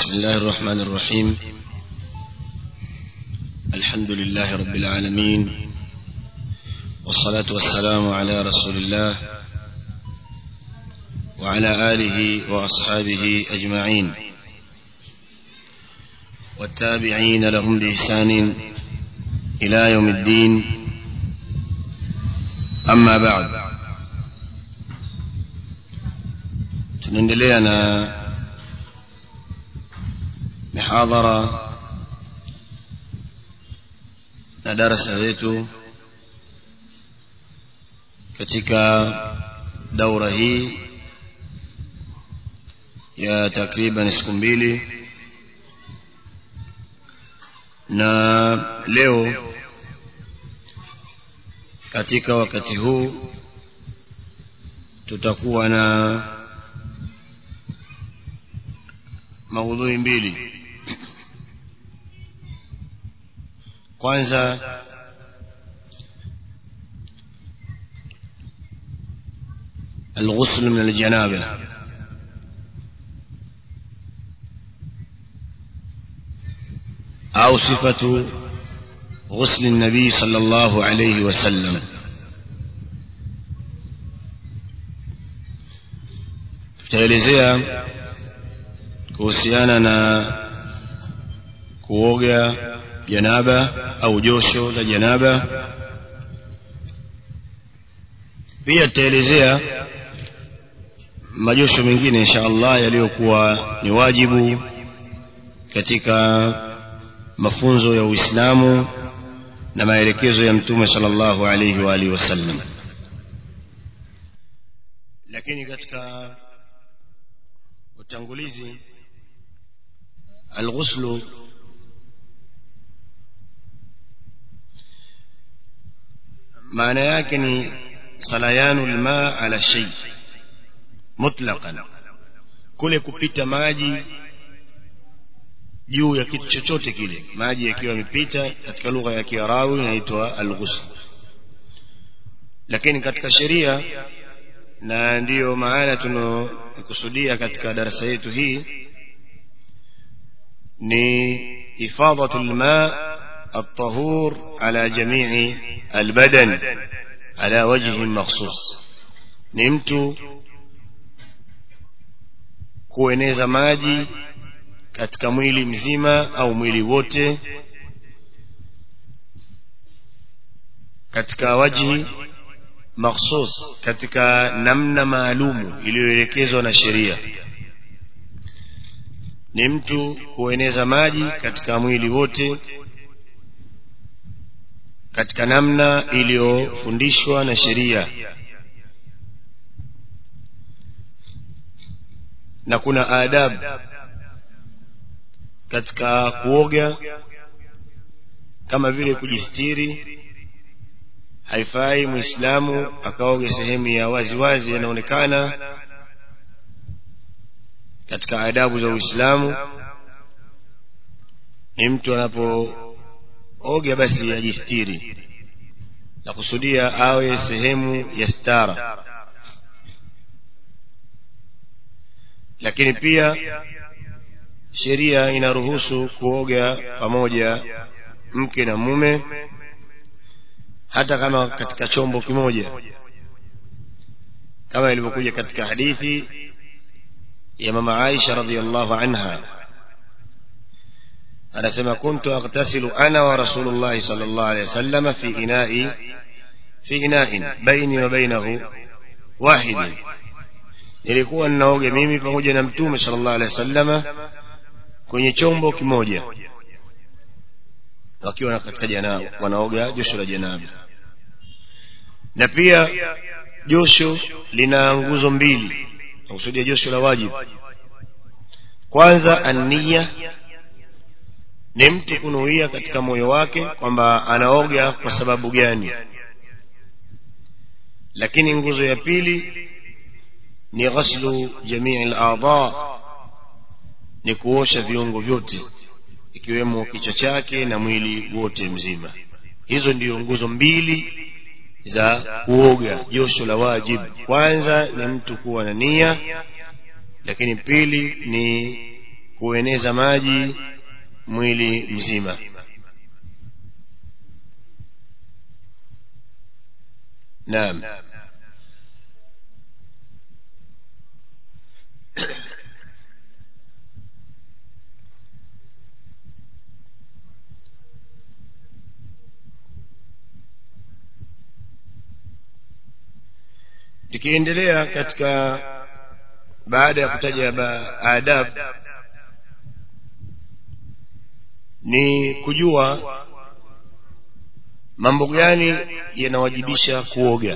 بسم الله الرحمن الرحيم الحمد لله رب العالمين والصلاة والسلام على رسول الله وعلى آله وأصحابه أجمعين والتابعين لهم بإحسان إلى يوم الدين أما بعد tunaendelea na mihadhara na darasa letu katika daura hii ya takriban siku mbili na leo katika wakati huu tutakuwa na maudhui mbili kwanza الغسل من الجنابه أو صفة غسل النبي صلى الله عليه وسلم tutaelezea kuhusiana na kuoga janaba au josho la janaba pia tutaelezea majosho mengine insha Allah yaliyokuwa ni wajibu katika mafunzo ya Uislamu na maelekezo ya Mtume sallallahu alayhi wa alihi wasallam lakini katika utangulizi alghuslu maana yake ni salayanu alma ala shay mutlaqan kule kupita maji juu ya kitu chochote kile maji yakiwa yamepita katika lugha ya Kiarabu inaitwa al-ghusl lakini katika sheria na ndiyo maana tunakusudia katika darasa yetu hii ni ifadatul ma الطهور على جميع البدن على وجه مخصوص ni mtu kueneza maji katika mwili mzima au mwili wote katika waji makhsus katika namna maalumu iliyoelekezwa na sheria ni mtu kueneza maji katika mwili wote katika namna iliyofundishwa na sheria na kuna adabu katika kuoga kama vile kujistiri haifai muislamu akaoge sehemu ya wazi wazi yanaonekana katika adabu za uislamu ni mtu anapooga basi ajistiri na kusudia awe sehemu ya stara lakini pia sheria inaruhusu kuoga pamoja mke na mume hata kama katika chombo kimoja kama ilivyokuja katika hadithi ya mama Aisha radhiallahu anha anasema kuntu aghtasilu ana wa rasulullah sallallahu alayhi wasallam fi ina'i fi ina'in baini wa bainahu wahid nilikuwa ninaoga mimi pamoja na mtume sallallahu alayhi wasallama kwenye chombo kimoja wakiwa katika janaba wanaoga josho la janaba na pia josho lina nguzo mbili nakusudia josho la wajibu kwanza ania ni mtu kunuia katika moyo wake kwamba anaoga kwa sababu gani lakini nguzo ya pili ni ghaslu jamii al-a'dha ni kuosha viungo vyote ikiwemo kichwa chake na mwili wote mzima hizo ndiyo nguzo mbili za kuoga josho la wajibu kwanza ni mtu kuwa na nia lakini pili ni kueneza maji mwili mzima naam tukiendelea katika baada ya kutaja adab ni kujua mambo gani yanawajibisha kuoga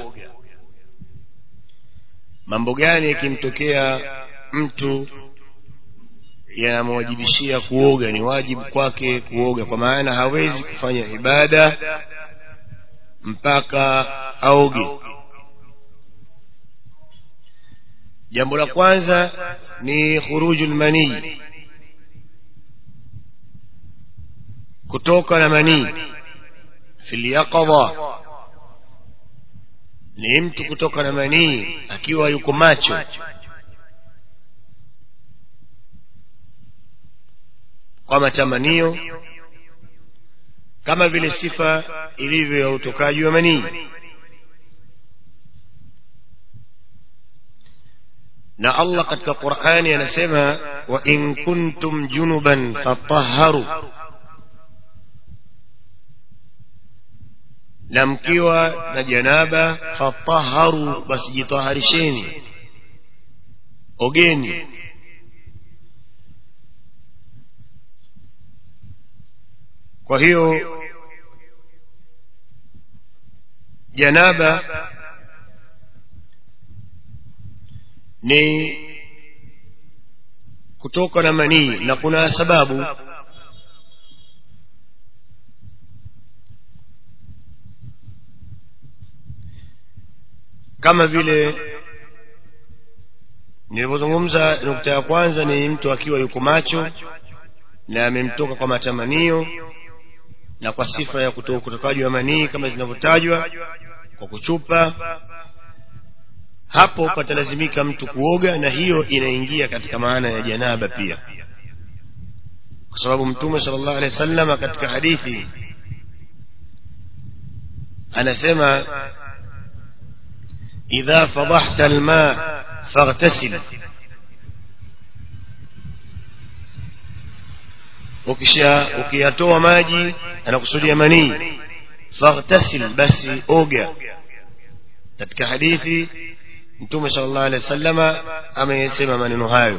mambo gani yakimtokea mtu yanamwajibishia kuoga ni wajibu kwake kuoga kwa maana hawezi kufanya ibada mpaka aoge jambo la kwanza ni khuruju lmanii kutoka na manii fi lyaqadha ni mtu kutoka na manii akiwa yuko macho kwa matamanio kama vile sifa ilivyo ya utokaji wa manii na allah katika qurani anasema wa in kuntum junuban fatahharu na mkiwa na janaba fatahharu basi jitaharisheni ogeni kwa hiyo janaba ni kutoka na manii na kuna sababu kama vile nilivyozungumza nukta ya kwanza ni mtu akiwa yuko macho na amemtoka kwa matamanio na kwa sifa ya kutokaji wa manii kama zinavyotajwa kwa kuchupa hapo patalazimika mtu kuoga na hiyo inaingia katika maana ya janaba pia kwa sababu mtume sala llahu alehi wa sallam katika hadithi anasema idha fadahta alma faghtasil ukisha ukiyatoa maji anakusudia manii faghtasil basi oga katika hadithi mtume sala llahu alehi wa sallama amesema maneno hayo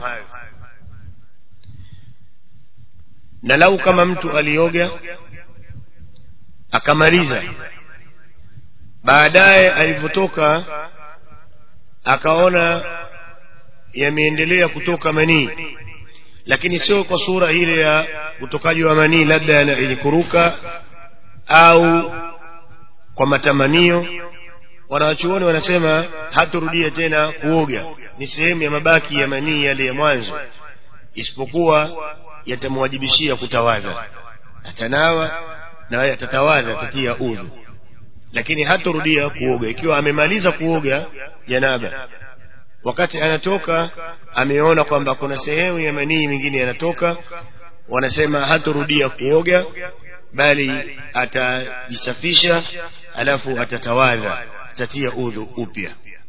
na lau kama mtu alioga akamaliza baadaye alivyotoka akaona yameendelea kutoka manii lakini sio kwa sura ile ya utokaji wa manii labda yenye kuruka au kwa matamanio wanawachuoni wanasema haturudia tena kuoga ni sehemu ya mabaki ya manii yale ya mwanzo isipokuwa yatamwajibishia kutawadha atanawa na atatawadha atatia udhu lakini hatorudia kuoga ikiwa amemaliza kuoga janaba wakati anatoka ameona kwamba kuna sehemu ya manii mingine yanatoka wanasema hatorudia kuoga bali atajisafisha alafu atatawadha atatia udhu upya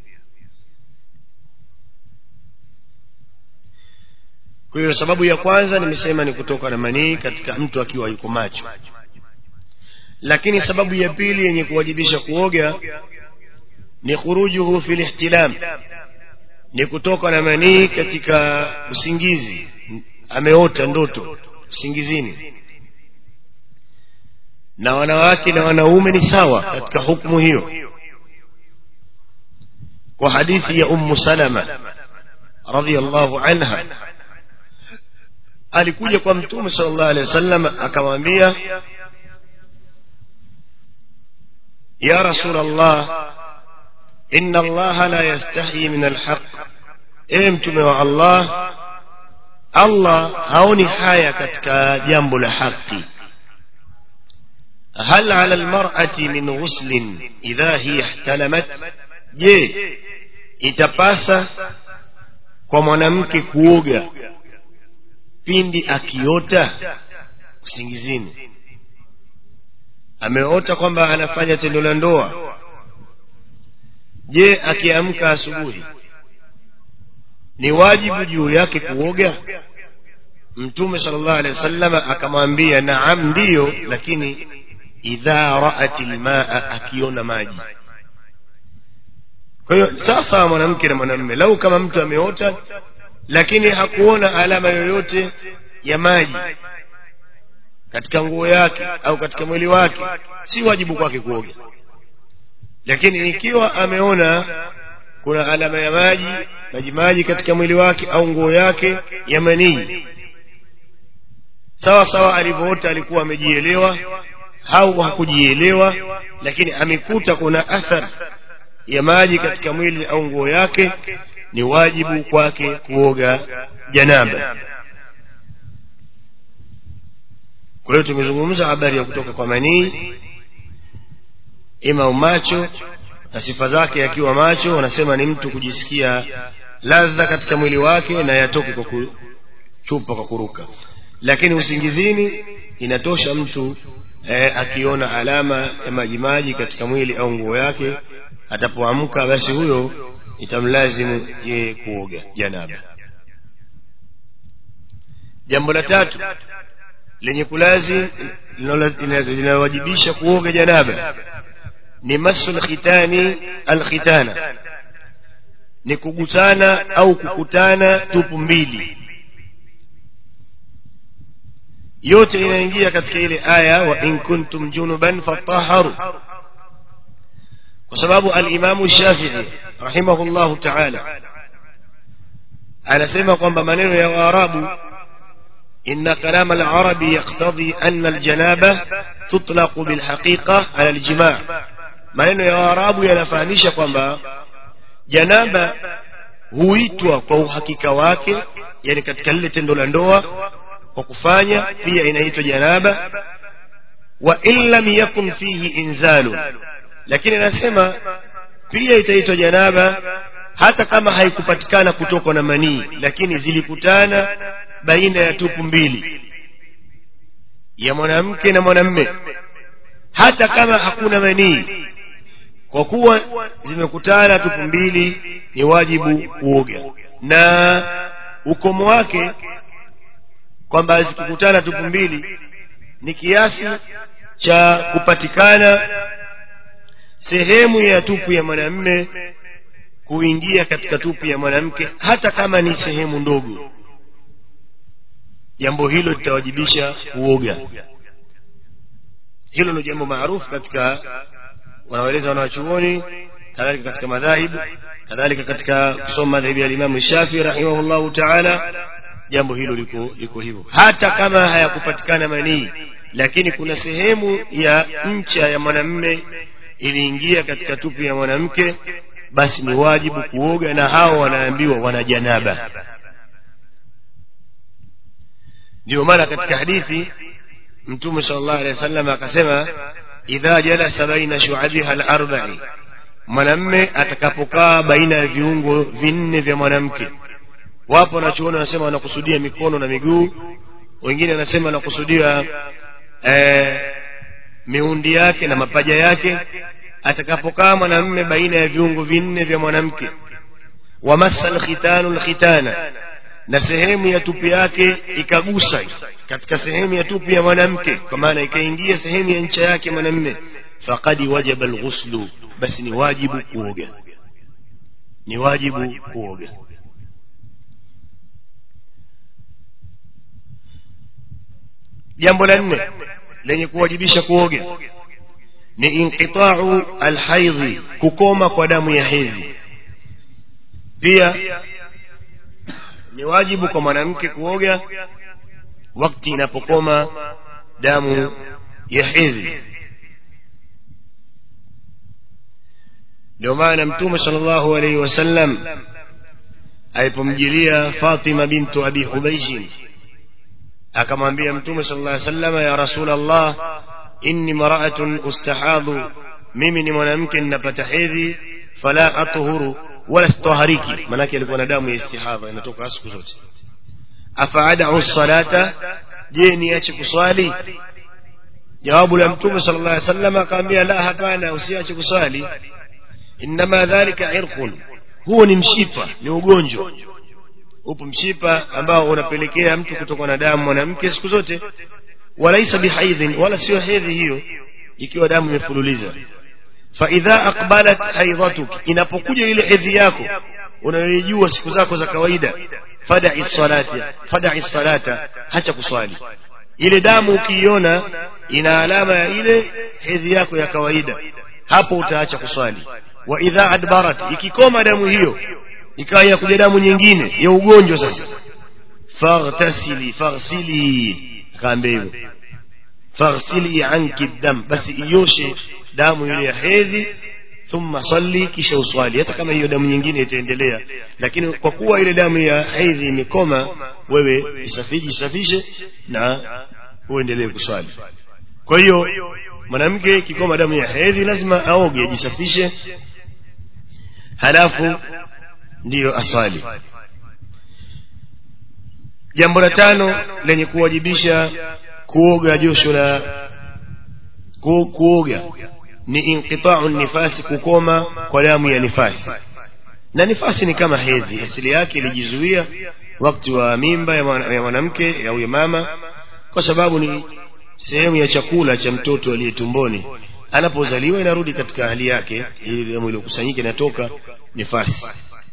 kwa hiyo sababu ya kwanza nimesema ni kutoka na manii katika mtu akiwa yuko macho lakini sababu ya pili yenye kuwajibisha kuoga ni khurujuhu fi lihtilam ni kutoka na manii katika usingizi ameota ndoto usingizini na wanawake na wanaume ni sawa katika hukumu hiyo kwa hadithi ya ummu salama radhiallahu anha alikuja kwa mtume sala llahu alehi wasallam akamwambia ya rasul allah ina allaha la yastahi min alhaq ewe mtume wa allah allah haoni haya katika jambo la haki هل على المرأة من غسل إذا هي احتلمت je itapasa kwa mwanamke kuoga pindi akiota usingizini ameota kwamba anafanya tendo la ndoa je akiamka asubuhi ni wajibu juu yake kuoga mtume sallallahu alaihi wasallam akamwambia naam ndiyo lakini idha raat lmaa akiona maji kwa hiyo sasa mwanamke na mwanamume lau kama mtu ameota lakini hakuona alama yoyote ya maji katika nguo yake au katika mwili wake si wajibu kwake kuoga lakini ikiwa ameona kuna alama ya maji maji maji katika mwili wake au nguo yake ya manii sawa sawa alivyoota alikuwa amejielewa au hakujielewa lakini amekuta kuna athar ya maji katika mwili au nguo yake ni wajibu kwake kuoga janaba kwa hiyo tumezungumza habari ya kutoka kwa manii ima macho na sifa zake yakiwa macho wanasema ni mtu kujisikia ladha katika mwili wake na yatoke kwa kuchupa kwa kuruka lakini usingizini inatosha mtu eh, akiona alama ya majimaji katika mwili au nguo yake atapoamka basi huyo itamlazimu yeye kuoga janaba jambo la tatu lenye kulazi linalowajibisha kuoga janaba ni masu lkhitani alkhitana ni kugusana au kukutana tupu mbili yote inaingia katika ile aya wa in kuntum junuban fataharu kwa sababu alimamu shafii rahimahullahu taala anasema kwamba maneno ya waarabu إن كلام العرب يقتضي أن الجنابة تطلق بالحقيقة على الجماع maneno ya waarabu yanafahamisha kwamba janaba huitwa kwa uhakika wake yani katika lile tendo la ndoa kwa kufanya pia inaitwa janaba wa in lam yakun fihi inzalu lakini anasema pia itaitwa janaba hata kama haikupatikana kutokwa na manii lakini zilikutana baina ya tupu mbili ya mwanamke na mwanamme hata kama hakuna manii kwa kuwa zimekutana tupu mbili ni wajibu kuoga na ukomo wake kwamba zikikutana tupu mbili ni kiasi cha kupatikana sehemu ya tupu ya mwanamme kuingia katika tupu ya mwanamke hata kama ni sehemu ndogo jambo hilo litawajibisha kuoga hilo ni jambo maarufu katika wanaoeleza wanawachuoni kadhalika katika madhahibu kadhalika katika kusoma madhahibu ya limamu shafii rahimahullahu taala jambo hilo liko liko hivyo hata kama hayakupatikana manii lakini kuna sehemu ya ncha ya mwanamme iliingia katika tupu ya mwanamke basi ni wajibu kuoga na hao wanaambiwa wana janaba ndio maana katika hadithi mtume sallallahu alaihi wasallam akasema idha jalasa baina shu'abiha al-arba'i mwanamme atakapokaa baina ya viungo vinne vya mwanamke wapo wanachuoni wanasema wanakusudia mikono na miguu wengine wanasema wanakusudia eh, miundi yake na mapaja yake atakapokaa mwanamme baina ya viungo vinne vya mwanamke wamassa alkhitanu alkhitana na sehemu ya tupi yake ikagusa katika sehemu ya tupi ya mwanamke kwa maana ikaingia sehemu ya ncha yake mwanamme faqad wajaba alghuslu basi ni wajibu kuoga ni wajibu kuoga jambo la nne lenye kuwajibisha kuoga ni inqita'u alhaidhi kukoma kwa damu ya hedhi pia ni wajibu kwa mwanamke kuoga wakati inapokoma damu ya hedhi ndio maana mtume sallallahu alaihi wasallam alipomjilia Fatima bintu Abi Hubaishin akamwambia mtume sallallahu alaihi wasallam ya rasul Allah inni mara'atun ustahadhu mimi ni mwanamke ninapata hedhi fala atuhuru wala sitohariki manake alikuwa na damu ya istihadha inatoka siku zote afaadau salata je niache kuswali jawabu la mtume sala llah alih sallam akaambia la hapana usiache kuswali innama dhalika irqun huo ni mshipa ni ugonjwa upo mshipa ambao unapelekea mtu kutokwa na damu mwanamke siku zote walaisa bihaidhin wala sio hedhi hiyo ikiwa damu imefululiza faidha aqbalat haidhatuk inapokuja ile hedhi yako unayoijua siku zako za kawaida fadai salata fadai salata hacha kuswali ile damu ukiiona ina alama ya ile hedhi yako ya kawaida hapo utaacha kuswali wa idha adbarat ikikoma damu hiyo ikawa inakuja damu nyingine ya ugonjwa sasa faghtasili faghsili akaambia hivyo faghsili anki dam basi ioshe damu ile ya hedhi thumma salli kisha uswali hata kama hiyo damu nyingine itaendelea lakini kwa kuwa ile damu ya hedhi imekoma wewe isafiji isafishe na uendelee kuswali kwa hiyo mwanamke kikoma damu ya hedhi lazima aoge ajisafishe halafu ndiyo aswali jambo la tano lenye kuwajibisha kuoga josho la ku, kuoga ni inqitau nifasi kukoma kwa damu ya nifasi na nifasi ni kama hedhi asili yake ilijizuia wakati wa mimba ya mwanamke au ya mama kwa sababu ni sehemu ya chakula cha mtoto aliye tumboni anapozaliwa inarudi katika hali yake ili damu iliyokusanyika inatoka nifasi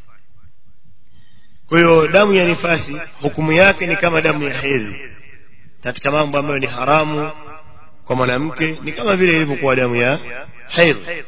kwa hiyo damu ya nifasi hukumu yake ni kama damu ya hedhi katika mambo ambayo ni haramu kwa mwanamke ni kama vile ilivyokuwa damu ya hedhi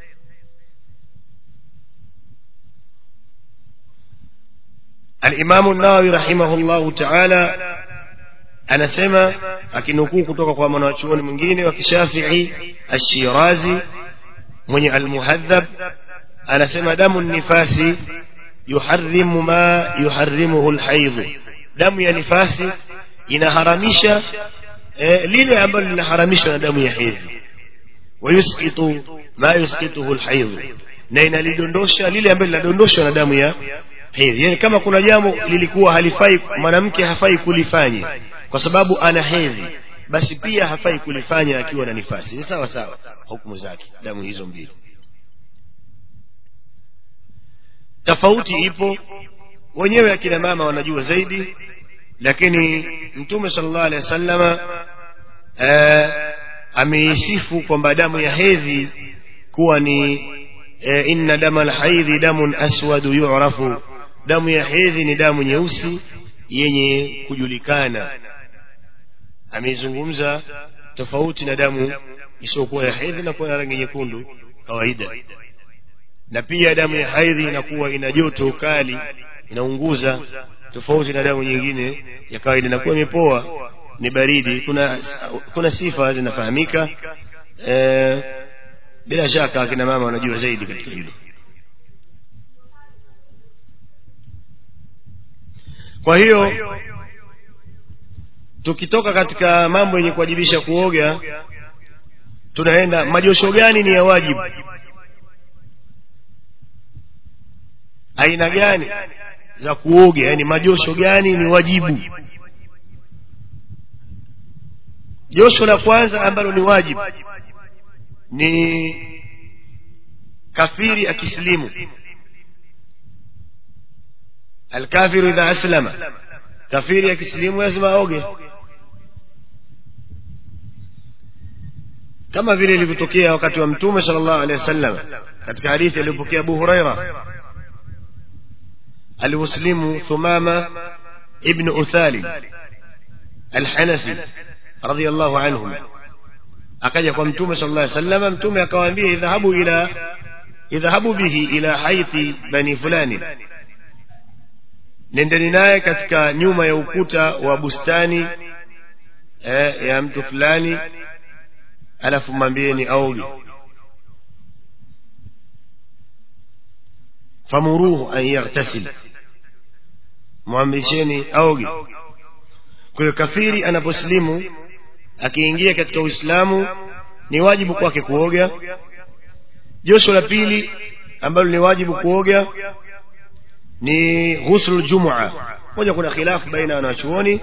alimamu nawawi rahimahullahu taala anasema akinukuu kutoka kwa mwanachuoni mwingine wa kishafii ashirazi mwenye almuhadhab anasema damu nifasi yuharimu ma yuharimuhu lhaidhu damu ya nifasi inaharamisha eh, lile ambalo linaharamishwa na damu ya hedhi wayusqitu ma yusqituhu lhaidhu na inalidondosha lile ambalo linadondoshwa na damu ya hedhi yani kama kuna jambo lilikuwa halifai mwanamke hafai kulifanya kwa sababu ana hedhi basi pia hafai kulifanya akiwa na nifasi ni sawa sawa hukumu zake damu hizo mbili tofauti ipo wenyewe akina mama wanajua zaidi lakini mtume sallallahu alaihi wasallama ameisifu kwamba damu ya hedhi kuwa ni e, inna dama lhaidhi damun aswadu yurafu damu ya hedhi ni damu nyeusi yenye kujulikana ameizungumza tofauti na damu isiyokuwa ya hedhi na kuwa na rangi nyekundu kawaida na pia damu ya haidhi inakuwa ina joto kali inaunguza tofauti na damu nyingine ya kawaida inakuwa imepoa ni baridi kuna kuna sifa zinafahamika e, bila shaka akina mama wanajua zaidi katika hilo kwa hiyo tukitoka katika mambo yenye kuwajibisha kuoga tunaenda majosho gani ni ya wajibu aina gani za kuoga yani majosho gani ni wajibu josho la kwanza ambalo ni wajibu ni kafiri akisilimu alkafiru idha aslama kafiri akisilimu lazima aoge kama vile ilivyotokea wakati wa mtume sala llahu alehi wasallam katika hadithi aliyopokea abu huraira alimuslimu thumama ibnu uthali alhanafi radiallahu anhum akaja kwa mtume sala llah salama mtume akawaambia idhahabu ila idhahabu bihi ila haithi bani fulani nendeni naye katika nyuma ya ukuta wa bustani eh, ya mtu fulani alafu mwambieni aoge famuruhu an yaghtasil mwamrisheni aoge kwa hiyo kafiri anaposilimu akiingia katika uislamu ni wajibu kwake kuoga josho la pili ambalo ni wajibu kuoga ni ghuslu ljumua moja kuna khilafu baina ya wanachuoni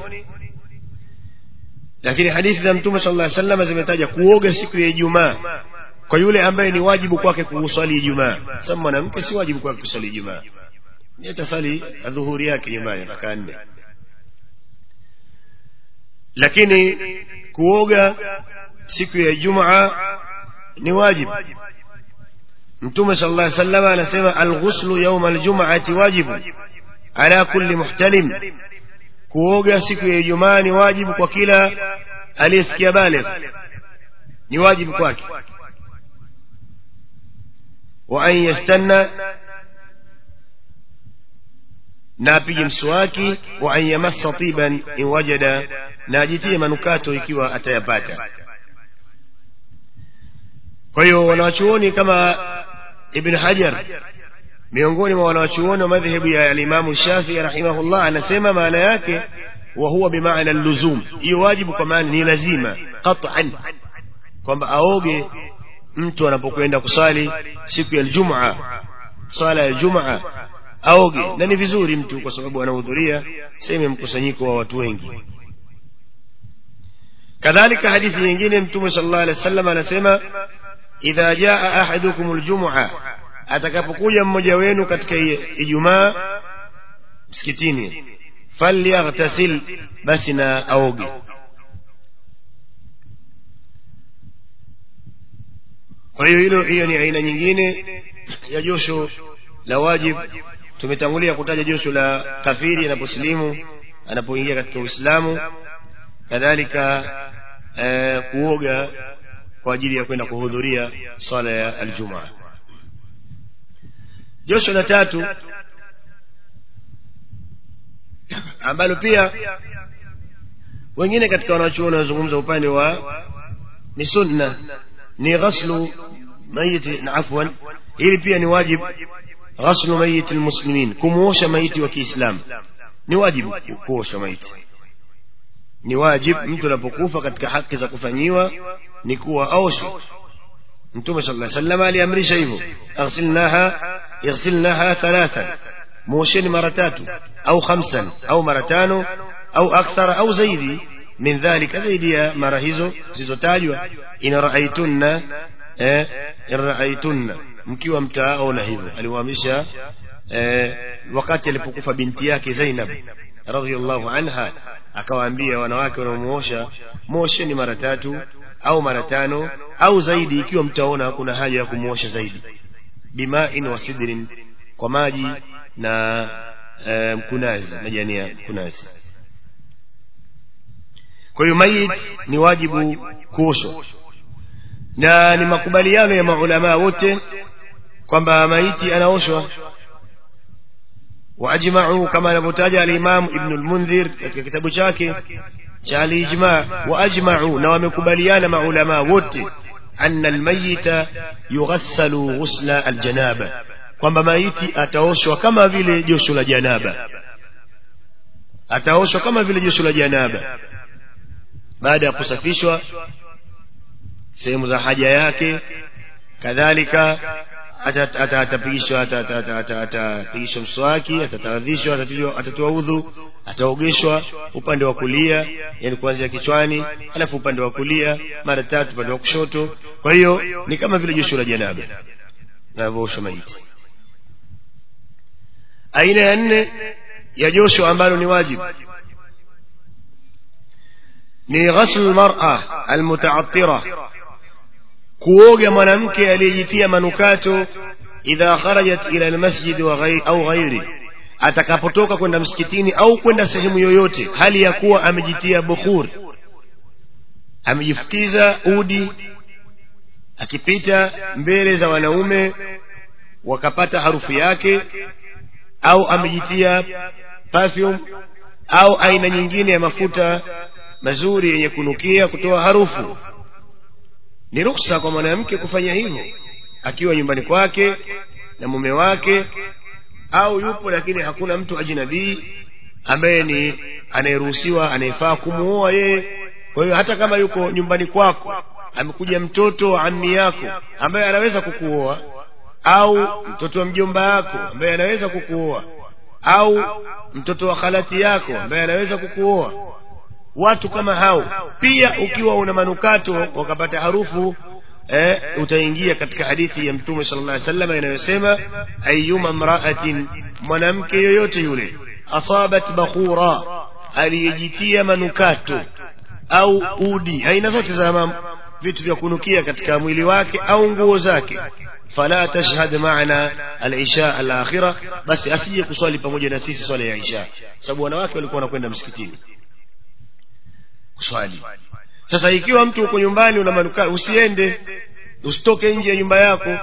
lakini hadithi za mtume sallallahu alaihi wasallam zimetaja kuoga siku ya Ijumaa kwa yule ambaye ni wajibu kwake kuswali Ijumaa sababu mwanamke si wajibu kwake kuswali Ijumaa atasali adhuhuri yake nyumbani rakaa nne lakini kuoga siku ya Ijumaa ni wajibu mtume sallallahu alaihi wasallam anasema alghuslu yawm aljum'ati wajibu ala kulli muhtalim kuoga siku ya Ijumaa ni wajibu kwa kila aliyefikia baligh ni wajibu kwake wa an yastanna na apige mswaki wa an yamassa tiban in wajada na ajitie manukato ikiwa atayapata kwa hiyo wanawachuoni kama ibn hajar miongoni mwa wanawachuoni wa madhehebu ya alimamu shafii rahimahullah anasema maana yake wa huwa bimaana luzum hiyo wajibu kwa maana ni lazima qat'an kwamba aoge mtu anapokwenda kusali siku ya aljumaa sala ya jumaa aoge na ni vizuri mtu kwa sababu anahudhuria sehemu ya mkusanyiko wa watu wengi kadhalika hadithi nyingine mtume sallallahu alaihi wasallam anasema idha jaa ahadukum aljum'a atakapokuja mmoja wenu katika ijumaa msikitini falyaghtasil basi na aoge kwa hiyo hilo hiyo ni aina nyingine ya josho la wajib tumetangulia kutaja josho la kafiri anaposilimu anapoingia katika uislamu kadhalika eh, kuoga kwa ajili ya kwenda kuhudhuria swala ya aljumaa josho la tatu ambalo pia wengine katika wanachuoni wanazungumza upande wa ni sunna ni ghaslu mayiti na afwan ili pia ni wajib ghaslu mayiti almuslimin kumuosha maiti wa Kiislamu ni wajibu kuosha maiti ni wajib mtu anapokufa katika haki za kufanyiwa ni kuwa aoshwe mtume sallallahu alaihi wasallam aliamrisha hivyo aghsilnaha ighsilnaha thalathan muosheni mara tatu au khamsan au mara tano au akthara au zaidi min dhalika zaidi ya mara hizo zilizotajwa in raaitunna eh, in raaitunna mkiwa mtaona hivyo aliwaamrisha eh, wakati alipokufa binti yake Zainab radhiallahu anha akawaambia wanawake wanaomuosha mosheni mara tatu au mara tano au zaidi ikiwa mtaona kuna haja ya kumuosha zaidi bimain wa sidrin kwa maji na e, mkunazi majani ya mkunazi kwa hiyo mayit ni wajibu kuoshwa na ni makubaliano ya maulamaa wote kwamba maiti anaoshwa واجمعوا كما نبتاج الامام ابن المنذر katika kitabu chake cha al-ijma واجمعوا na wamekubaliana maulama wote anna al-mayyita yughassalu ghusla al-janaba kwamba maiti ataoshwa kama vile josho la janaba ataoshwa kama vile josho la janaba baada ya kusafishwa sehemu za haja yake kadhalika atapigishwa atapigishwa mswaki atatawadhishwa atatoa udhu ataogeshwa upande wa kulia yani kuanzia kichwani alafu upande wa kulia mara tatu upande wa kushoto kwa hiyo ni kama vile josho la janaba navyoosha maiti aina ya nne ya josho ambalo ni wajibu ni ghaslu lmara almutaattira kuoga mwanamke aliyejitia manukato idha kharajat ila almasjid au ghairi atakapotoka kwenda msikitini au kwenda sehemu yoyote hali ya kuwa amejitia bukhur amejifukiza udi akipita mbele za wanaume wakapata harufu yake au amejitia perfume au aina nyingine ya mafuta mazuri yenye kunukia kutoa harufu ni ruksa kwa mwanamke kufanya hivyo akiwa nyumbani kwake na mume wake au yupo lakini hakuna mtu ajnabii ambaye ni anayeruhusiwa anayefaa kumuoa yeye kwa hiyo hata kama yuko nyumbani kwako amekuja mtoto wa ammi yako ambaye anaweza kukuoa au mtoto wa mjomba yako ambaye anaweza kukuoa au mtoto wa khalati yako ambaye anaweza kukuoa watu kama hao pia ukiwa una manukato wakapata harufu eh, utaingia katika hadithi ya mtume sallallahu alaihi wasallam inayosema ayyuma mra'atin mwanamke yoyote yule asabat bakhura aliyejitia manukato au udi aina zote za vitu vya kunukia katika mwili wake au nguo zake fala tashhad maana al-isha al-akhira basi asije kuswali pamoja na sisi swala ya isha sababu wanawake walikuwa wanakwenda msikitini kuswali sasa ikiwa mtu uko nyumbani una manukato usiende usitoke nje ya nyumba yako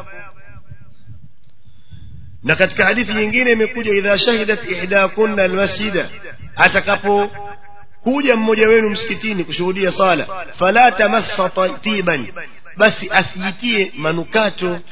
na katika hadithi nyingine imekuja idha shahidat ihdakunna almasjida atakapo kuja mmoja wenu msikitini kushuhudia sala fala tamassa tiban basi asijitie manukato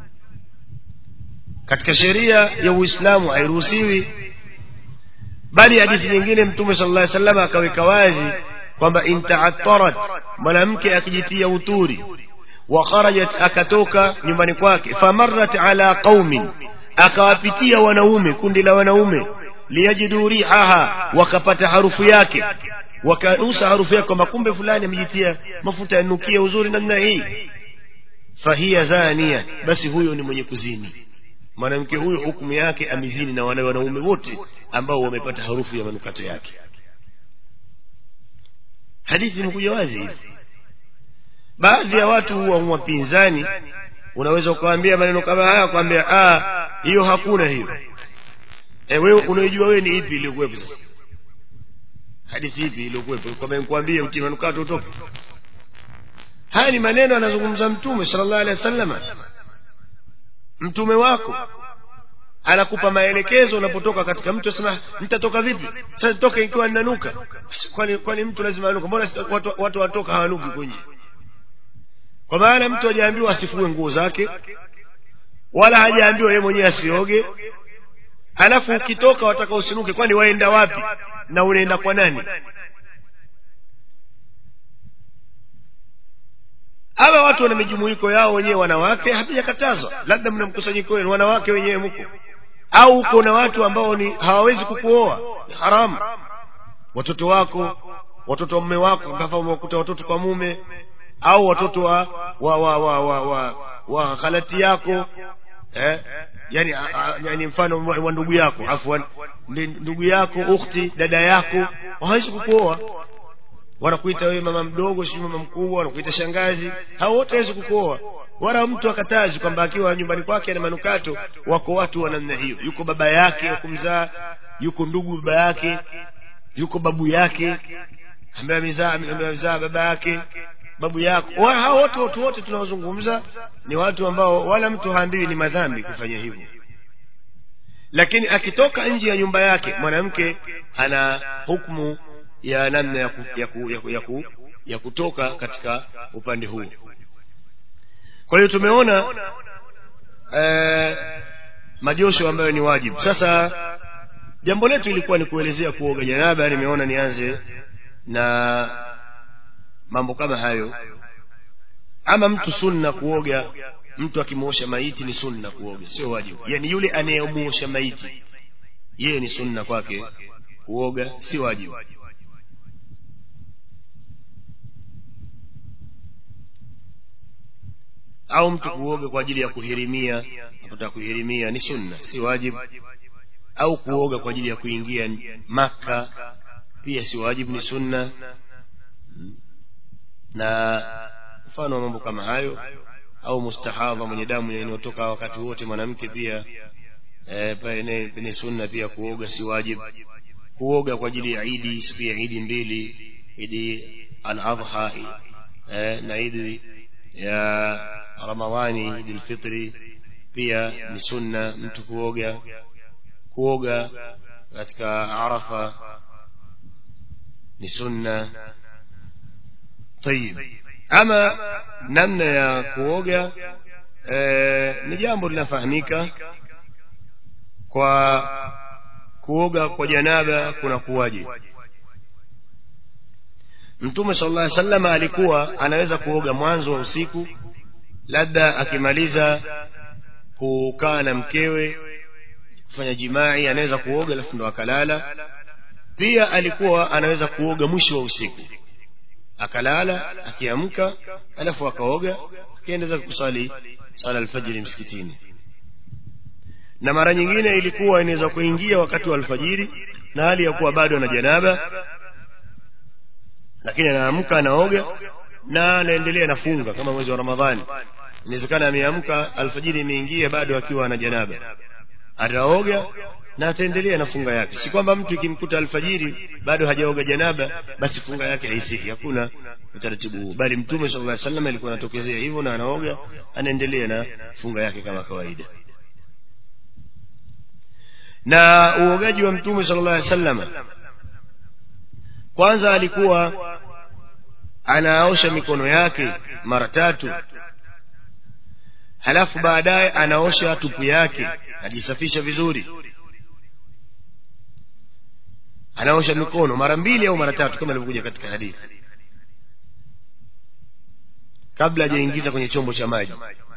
katika sheria ya Uislamu hairuhusiwi bali hadithi nyingine mtume sallallahu alaihi wasallam akaweka wazi kwamba intaattarat mwanamke akijitia uturi wa kharajat akatoka nyumbani kwake famarrat ala qaumin akawapitia wanaume kundi la wanaume liyajidu rihaha wakapata harufu yake wakanusa harufu yake kwamba kumbe fulani amejitia mafuta yanukia uzuri namna hii fahiya zania basi huyo ni mwenye kuzini mwanamke huyo hukumu yake amezini na wale wanaume wote ambao wamepata harufu ya manukato yake hadithi imekuja wazi hivi baadhi ya watu huwa wapinzani unaweza ukawaambia maneno kama haya kwambia ah hiyo hakuna hiyo e, wewe unaijua wewe ni ipi iliyokuwepo sasa hadithi ipi iliyokuwepo kwamba nikwambie utie manukato utoke haya ni maneno anazungumza mtume sallallahu alaihi wasallam mtume wako anakupa maelekezo unapotoka katika mtu asema nitatoka vipi sasa toke ikiwa ninanuka kwani kwani mtu lazima anuka mbona watu, watu watoka hawanuki kunje kwa maana mtu hajaambiwa asifue nguo zake wala hajaambiwa yeye mwenyewe asioge alafu ukitoka wataka usinuke kwani waenda wapi na unaenda kwa nani hawa watu wana mijumuiko yao wenyewe wanawake hapijakatazwa labda mna mkusanyiko wenu wanawake wenyewe mko au uko na watu ambao ni hawawezi kukuoa ni haramu watoto wako watoto wa mume wako mpaka umewakuta watoto kwa mume au watoto wa wa wa wa wa, wa, wa khalati yako eh yani, a, yani mfano wa ndugu yako afwan ndugu yako ukhti dada yako hawezi kukuoa wanakuita wewe mama mdogo sio mama mkubwa wanakuita shangazi hao wote hawezi kukuoa wala mtu akatazi kwamba akiwa nyumbani kwake na manukato wako watu wa namna hiyo yuko baba yake wa kumzaa yuko ndugu baba yake yuko babu yake ambaye amezaa amezaa baba yake babu yako hao wote watu wote tunaozungumza ni watu ambao wala mtu haambiwi ni madhambi kufanya hivyo lakini akitoka nje ya nyumba yake mwanamke ana hukumu ya namna ya, ku, ya, ku, ya, ku, ya, ku, ya kutoka katika upande huu kwa hiyo tumeona eh, majosho ambayo ni wajibu sasa jambo letu ilikuwa ni kuelezea kuoga janaba nimeona nianze na mambo kama hayo ama mtu sunna kuoga mtu akimuosha maiti ni sunna kuoga sio wajibu yani yule anayemuosha maiti yeye ni sunna kwake kuoga si wajibu au mtu kuoga kwa ajili ya kuhirimia apata kuhirimia ni sunna si wajibu au kuoga kwa ajili ya kuingia maka pia si wajibu ni sunna na mfano wa mambo kama hayo au mustahadha mwenye damu inayotoka wakati wote mwanamke pia e, ni sunna pia kuoga si wajibu kuoga kwa ajili ya idi siku ya idi mbili idi al-adha e, na idi ya ramadhani idi fitri pia ni sunna mtu kuoga kuoga katika arafa ni sunna طيب ama namna ya kuoga e, ni jambo linafahamika kwa kuoga kwa janaba kuna kuwaje mtume sallallahu alaihi wasallam alikuwa anaweza kuoga mwanzo wa usiku labda akimaliza kukaa na mkewe kufanya jimai anaweza kuoga alafu ndo akalala pia alikuwa anaweza kuoga mwisho wa usiku akalala akiamka alafu akaoga akiendeza kusali sala alfajiri msikitini na mara nyingine ilikuwa inaweza kuingia wakati wa alfajiri na hali ya kuwa bado ana janaba lakini anaamka anaoga na anaendelea nafunga kama mwezi wa ramadhani inawezekana ameamka alfajiri imeingia bado akiwa ana janaba ataoga na ataendelea na funga yake si kwamba mtu ikimkuta alfajiri bado hajaoga janaba basi funga yake haisihi hakuna utaratibu huu bali mtume sallallahu alaihi wasallam alikuwa anatokezea hivyo na anaoga anaendelea na funga yake kama kawaida na uogaji wa mtume sallallahu alaihi wasallam kwanza alikuwa anaosha mikono yake mara tatu halafu baadaye anaosha tupu yake ajisafisha vizuri anaosha mikono mara mbili au mara tatu kama ilivyokuja katika hadithi kabla hajaingiza kwenye chombo cha maji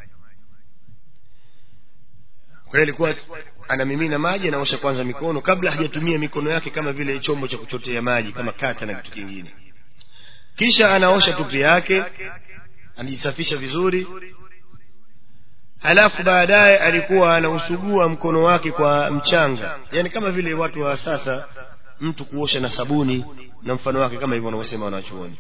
kwa hiyo ilikuwa anamimina maji anaosha kwanza mikono kabla hajatumia mikono yake kama vile chombo cha kuchotea maji kama kata na kitu kingine kisha anaosha tupu yake anajisafisha vizuri halafu baadaye alikuwa anausugua mkono wake kwa mchanga yani kama vile watu wa sasa mtu kuosha na sabuni na mfano wake kama hivyo wanavyosema wanachuoni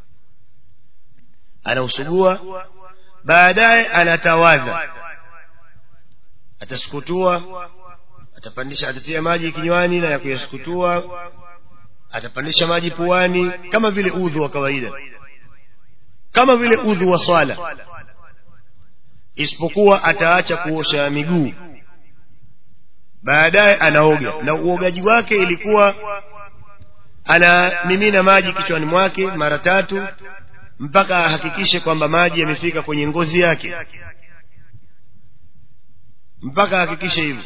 anausugua baadaye anatawadha atasukutua atapandisha atatia maji kinywani na ya kuyasukutua atapandisha maji puani kama vile udhu wa kawaida kama vile udhu wa swala isipokuwa ataacha kuosha miguu baadaye anaoga na uogaji wake ilikuwa anamimina maji kichwani mwake mara tatu mpaka ahakikishe kwamba maji yamefika kwenye ngozi yake mpaka ahakikishe hivyo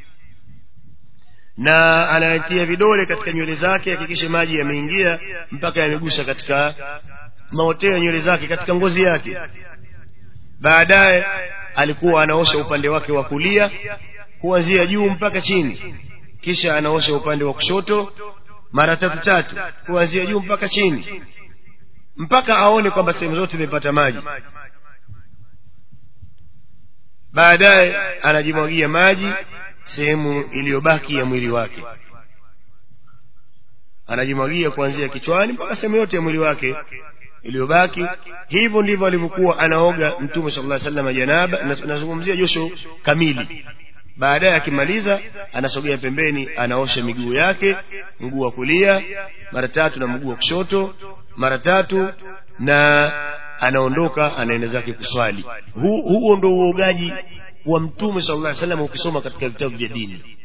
na anatia vidole katika nywele zake hakikishe maji yameingia mpaka yamegusa katika maoteo ya nywele zake katika ngozi yake baadaye alikuwa anaosha upande wake wa kulia kuanzia juu mpaka chini kisha anaosha upande wa kushoto mara tatu tatu kuanzia juu mpaka chini mpaka aone kwamba sehemu zote imepata maji baadaye anajimwagia maji sehemu iliyobaki ya mwili wake anajimwagia kuanzia kichwani mpaka sehemu yote ya mwili wake iliyobaki hivyo ndivyo alivyokuwa anaoga mtume sallallahu alaihi wasallam janaba nazungumzia josho kamili baadaye akimaliza anasogea pembeni anaosha miguu yake mguu wa kulia mara tatu na mguu wa kushoto mara tatu na anaondoka anaenda zake kuswali Hu, huo ndo uogaji wa mtume sallallahu alaihi wasallam ukisoma katika vitabu vya dini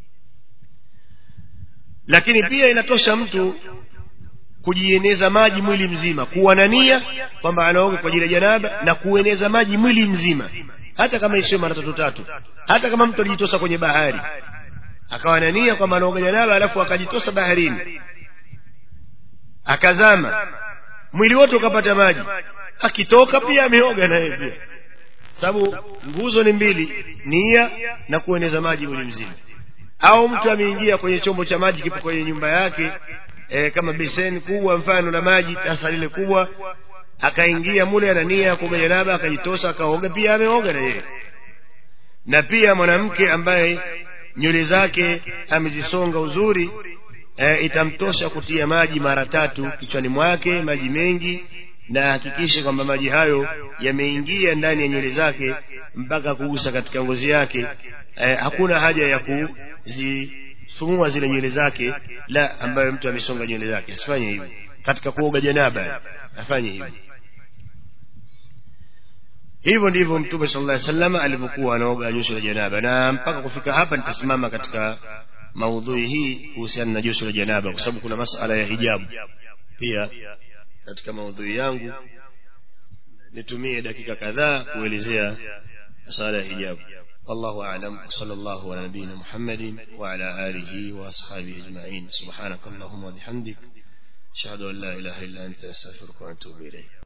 lakini pia inatosha mtu kujieneza maji mwili mzima kuwa na nia kwamba anaoga kwa ajili ya janaba na kueneza maji mwili mzima hata kama isiyo mara tatu tatu hata kama mtu alijitosa kwenye bahari akawa na nia kwamba anaoga janaba alafu akajitosa baharini akazama mwili wote ukapata maji akitoka pia ameoga naye pia sababu nguzo ni mbili nia na kueneza maji mwili mzima au mtu ameingia kwenye chombo cha maji kipo kwenye nyumba yake e, kama beseni kubwa mfano la maji tasa lile kubwa akaingia mule ana nia ya kuoga janaba akajitosa akaoga pia ameoga na yeye na pia mwanamke ambaye nywele zake amezisonga uzuri e, itamtosha kutia maji mara tatu kichwani mwake maji mengi na hakikishe kwamba maji hayo yameingia ndani ya nywele zake mpaka kugusa katika ngozi yake e, hakuna haja ya kuzifumua zile nywele zake la ambayo mtu amesonga nywele zake asifanye hivyo katika kuoga janaba afanye hivyo hivyo ndivyo mtume sallallahu alaihi wasallam alivyokuwa anaoga josho la janaba na mpaka kufika hapa nitasimama katika maudhui hii kuhusiana na josho la janaba kwa sababu kuna masala ya hijabu pia katika maudhui yangu nitumie dakika kadhaa kuelezea masala ya hijabu والله أعلم وصلى الله على نبينا محمد وعلى آله وأصحابه أجمعين سبحانك اللهم وبحمدك أشهد أن لا إله إلا أنت أستغفرك وأتوب إليك